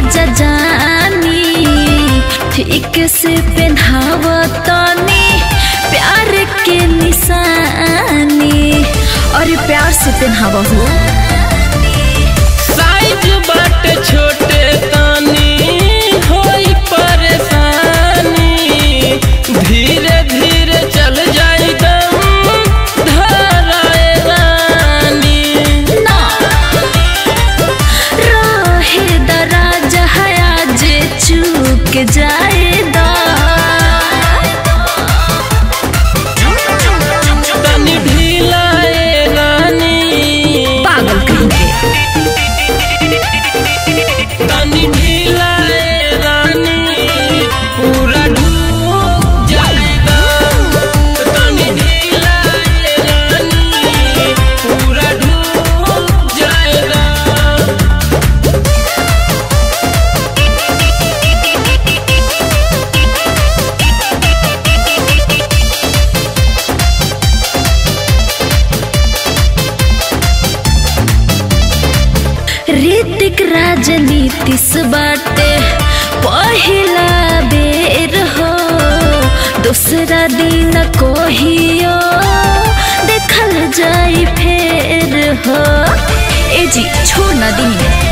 राजा जानी ठीक से पहनाव तनी प्यार के निशानी और प्यार से पहनाव हो साइज बाटे छोटे तानी होई परेशानी धीरे धीरे चल जाई दम धराए रानी ना रहे दराजा हया जे चूक जाए दा तनी ढीलाए रानी पागल कहीं के तनी ढीलाए रानी पूरा डूब जाएगा तनी ढीलाए रानी पूरा डूब जाएगा ऋतिक राजनीति से बाटे पहिला बेर हो दूसरा दिन कोहियो देखल जाई फेर हो ए जी छोड़ ना दी